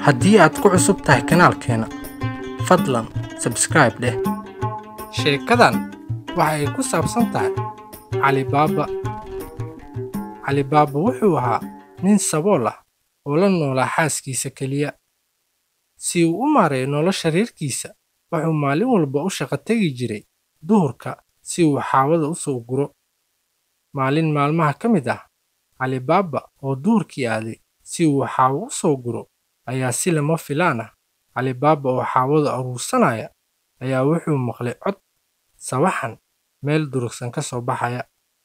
haddii aad ku cusub tahay kanaalkeena fadlan sabscribe dheh sheekadan waxa ay ku saabsan tahay calibaaba calibaaba wuxuu ahaa nin sabool ah oo la noolaa xaaskiisa keliya si uu u maareeyo nolosha reerkiisa wuxuu maalin walba u shaqo tegi jiray duhurka si uu xaawada u soo guro maalin maalmaha ka mid ah calibaaba oo duhurkii aaday si uu xaawo u soo guro ayaa si lama filaan ah calibaaba oo xaawada aruursanaya ayaa wuxuu maqlay cod sawaxan meel durugsan ka soo baxaya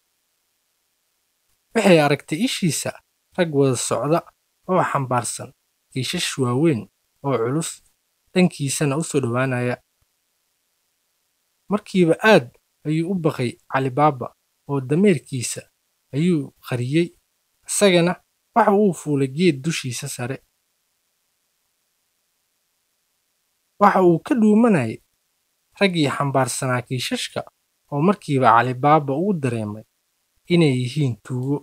waxay aragtay ishiisa rag wada socda oo xambaarsan kiishash waaweyn oo culus dhankiisana u soo dhowaanaya markiiba aad ayuu u baqay calibaaba oo dameerkiisa ayuu qariyey isagana waxa uu fuulay geed dushiisa sare waxa uu ka dhuumanayay raggii xambaarsanaa kiishashka oo markiiba calibaaba uu dareemay inay yihiin tuugo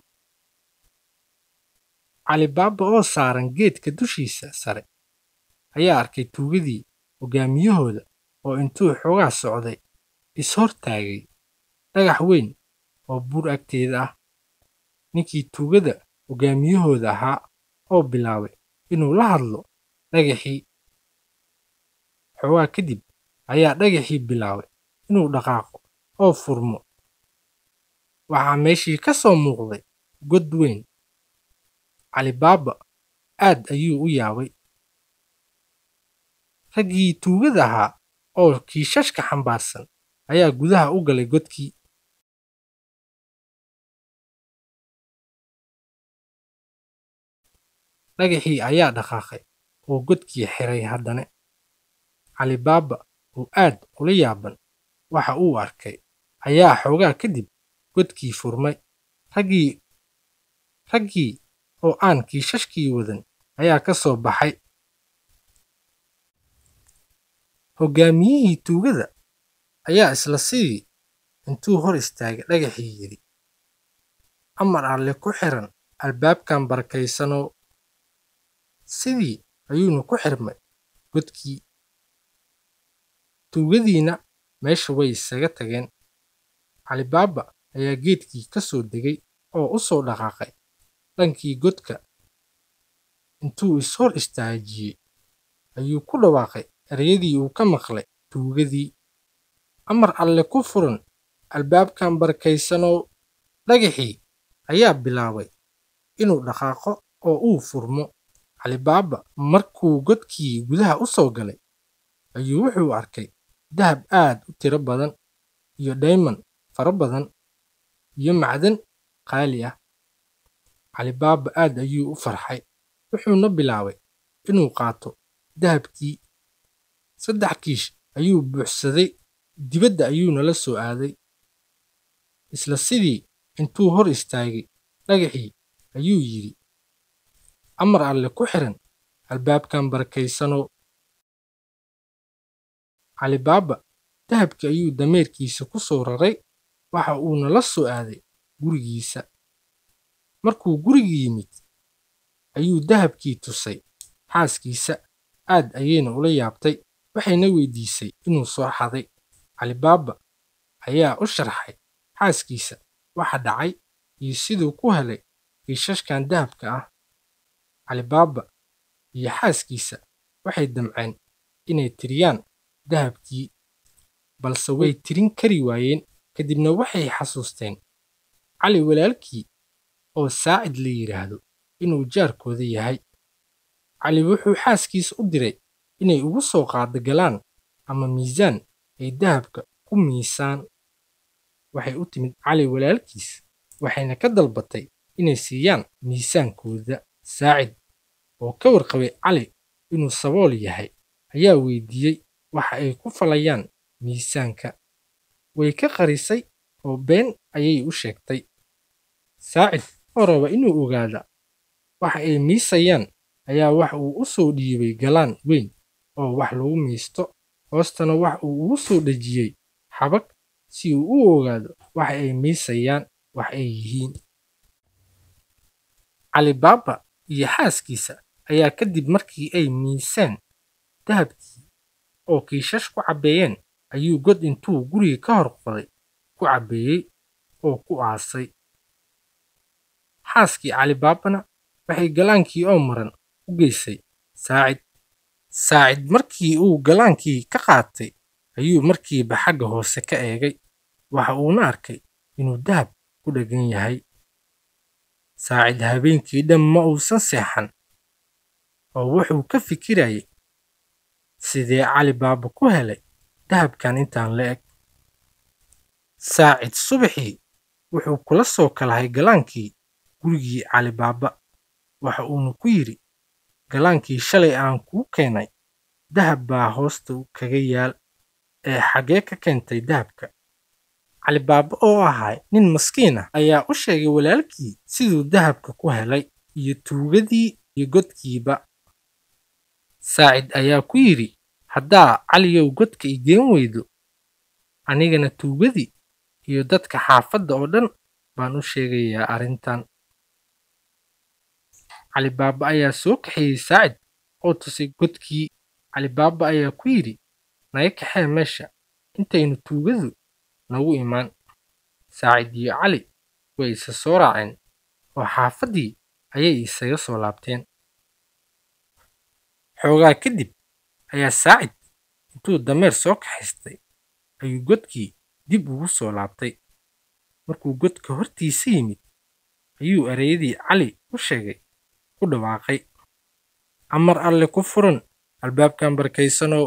calibaaba oo saaran geedka dushiisa sare ayaa arkay tuugadii hoggaamiyahooda oo intuu xoogaa socday is-hortaagay dhagax weyn oo buur agteeda ah ninkii tuugada hoggaamiyahooda ahaa oo bilaabay inuu la hadlo dhagaxii xoogaa kadib ayaa dhagaxii bilaabay inuu dhaqaaqo oo furmo waxaa meeshii ka soo muuqday god weyn calibaaba aad ayuu u yaabay raggii tuugada ahaa oo kiishashka xambaarsan ayaa gudaha u galay godkii dhagaxii ayaa dhaqaaqay oo godkii xiray haddana calibaaba oo aad ula yaaban waxa uu arkay ayaa xoogaa kadib godkii furmay raggii raggii oo aan kiishashkii wadan ayaa ka soo baxay hoggaamiyihii tuugada ayaa isla sidii intuu hor istaagay dhagaxii yidhi amar alle ku xiran albaabkan barakaysanoo sidii ayuuna ku xirmay godkii tuugadiina meesha way isaga tageen calibaaba ayaa geedkii ka soo degay oo u soo dhaqaaqay dhankii godka intuu is-hor istaajiyey ayuu ku dhawaaqay ereyadii uu ka maqlay tuugadii amar alle ku furan albaabkan barakaysanoo dhagaxii ayaa bilaabay inuu dhaqaaqo oo uu furmo calibaaba markuu godkii gudaha u soo galay ayuu wuxuu arkay dahab aad u tiro badan iyo dhayman fara badan iyo macdan qaali ah calibaaba aad ayuu u farxay wuxuuna bilaabay inuu qaato dahabkii saddex kiish ayuu buuxsaday dibadda ayuuna la soo aaday isla sidii intuu hor istaagay dhagaxii ayuu yidhi amar alle ku xiran albaabkan barakaysanoo calibaaba dahabkii ayuu dameerkiisa ku soo raray waxa uuna la soo aaday gurigiisa markuu gurigii yimid ayuu dahabkii tusay xaaskiisa aad ayayna ula yaabtay waxayna weydiisay inuu soo xaday calibaaba ayaa u sharxay xaaskiisa waxa dhacay iyo siduu ku helay kiishashkan dahabka ah calibaaba iyo xaaskiisa waxay damceen inay tiriyaan dahabkii balse way tirin kari waayeen kadibna waxay xasuusteen cali walaalkii oo saacid la yidhaahdo inuu jaarkooda yahay cali wuxuu xaaskiisa u diray inay ugu soo qaado galaan ama miisaan ay dahabka ku miisaan waxay u timid cali walaalkiis waxayna ka dalbatay inay siiyaan miisaankooda saacid oo ka warqabay cali inuu sabool yahay ayaa weydiiyey waxa ay ku falayaan miisaanka way ka qarisay oo been ayay u sheegtay saacid oo raba inuu ogaada waxa ay miisayaan ayaa wax uu u soo dhiibay galaan weyn oo wax lagu miisto hoostana wax uu ugu soo dhejiyey xabag si uu u ogaado waxa ay miisayaan wax ay yihiin calibaaba iyo xaaskiisa ayaa kadib markii ay miiseen dahabkii oo kiishash ku cabbeeyeen ayuu god intuu guriga ka hor qoday ku cabbeeyey oo ku aasay xaaskii calibaabana waxay galaankii oo maran u geysay saacid saacid markii uu galaankii ka qaatay ayuu markiiba xagga hoose ka eegay waxa uuna arkay inuu dahab ku dheggan yahay saacid habeenkii dhan ma uusan seexan oo wuxuu ka fikirayay sidee calibaaba ku helay dahabkan intaan la eg saacid subaxii wuxuu kula soo kalahay galaankii gurigii calibaaba waxa uuna ku yidhi galaankii shalay aan kuu keenay dahab baa hoosta kaga yaal ee xaggee ka keentay dahabka calibaaba oo ahaa nin maskiin ah ayaa u sheegay walaalkii siduu dahabka ku helay iyo tuugadii iyo godkiiba saacid ayaa ku yidhi haddaa caliyow godka i geen weydo anigana tuugadii iyo dadka xaafadda oo dhan baan u sheegayaa arrintan calibaaba ayaa soo kaxeeyey saacid oo tusay godkii calibaaba ayaa ku yidhi naga kaxee meesha intaynu tuugadu nagu imaan saacid iyo cali way isa soo raaceen oo xaafaddii ayay isaga soo laabteen xoogaa kadib ayaa saacid intuu dameer soo kaxaystay ayuu godkii dib ugu soo laabtay markuu godka hortiisa yimid ayuu ereyadii cali u sheegay ku dhawaaqay amar alle ku furan albaabkan barkaysanow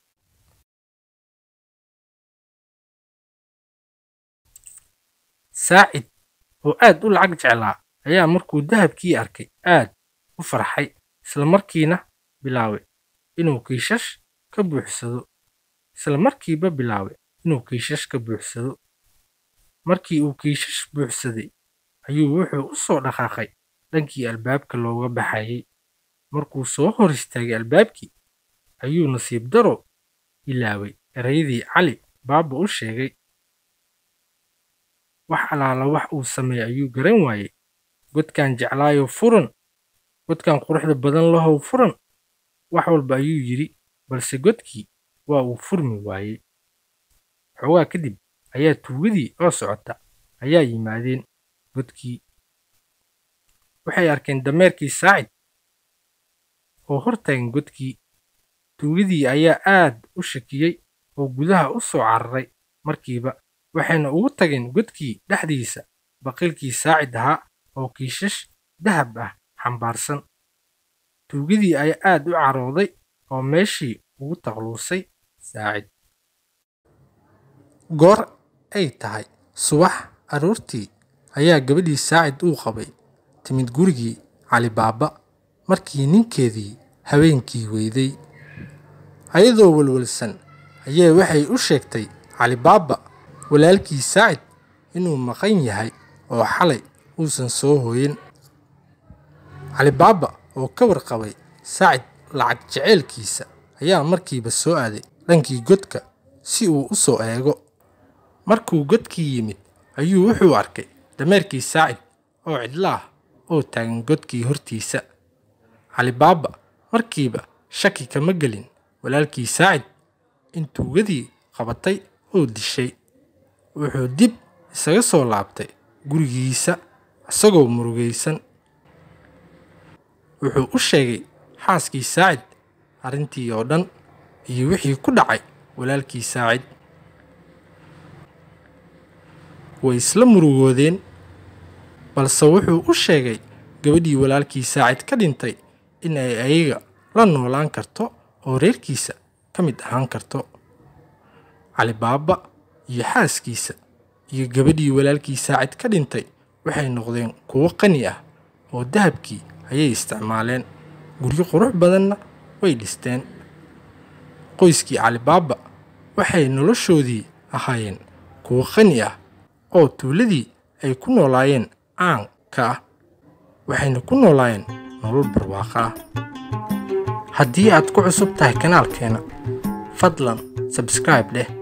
saacid oo aad u lacag jeclaa ayaa markuu dahabkii arkay aad u farxay isla markiina bilaabay inuu kiishash ka buuxsado isla markiiba bilaabay inuu kiishash ka buuxsado markii uu kiishash buuxsaday ayuu wuxuu u soo dhaqaaqay dhankii albaabka looga baxayay markuu soo hor istaagay albaabkii ayuu nasiib daro ilaaway erayadii cali baaba u sheegay wax alaala wax uu sameeyey ayuu garan waayey godkan jeclaayo furan godkan quruxda badan lahow furan wax walba ayuu yidhi balse godkii waa uu furmi waayey xoogaa kadib ayaa tuugadii oo socota ayaa yimaadeen godkii waxay arkeen dameerkii saacid oo hor taagan godkii tuugadii ayaa aad u shakiyey oo gudaha u soo cararay markiiba waxayna ugu tageen godkii dhexdiisa baqiilkii saacid ahaa oo kiishash dahab ah xambaarsan tuugadii ayaa aad u carooday oo meeshii ugu taqluusay saacid goor ay tahay subax aroortii ayaa gabadhii saacid uu qabay timid gurigii calibaaba markii ninkeedii habeenkii weyday ayadoo walwalsan ayee waxay u sheegtay calibaaba walaalkii saacid inuu maqan yahay oo xalay uusan soo hooyin calibaaba oo ka warqabay saacid lacag jeceylkiisa ayaa markiiba soo aaday dhankii godka si uu u soo eego markuu godkii yimid ayuu wuxuu arkay dameerkii saacid oo cidlaah oo taagan godkii hortiisa calibaaba markiiba shaki kama gelin walaalkii saacid in tuugadii qabatay oo dishay wuxuu dib isaga soo laabtay gurigiisa isagoo murugaysan wuxuu u sheegay xaaskii saacid arrintii oo dhan iyo wixii ku dhacay walaalkii saacid way isla murugoodeen balse wuxuu u sheegay gabadhii walaalkii saacid ka dhintay in ay ayaga la noolaan karto oo reerkiisa ka mid ahaan karto calibaaba iyo xaaskiisa iyo gabadhii walaalkii saacid ka dhintay waxay noqdeen kuwo qani ah oo dahabkii ayay isticmaaleen guryo qurux badanna way dhisteen qoyskii calibaaba waxay noloshoodii ahaayeen kuwo qani ah oo tuuladii ay ku noolaayeen caan ka ah waxayna ku noolaayeen nolol barwaaqo ah haddii aad ku cusub tahay kanaalkeena fadlan sabscribe dheh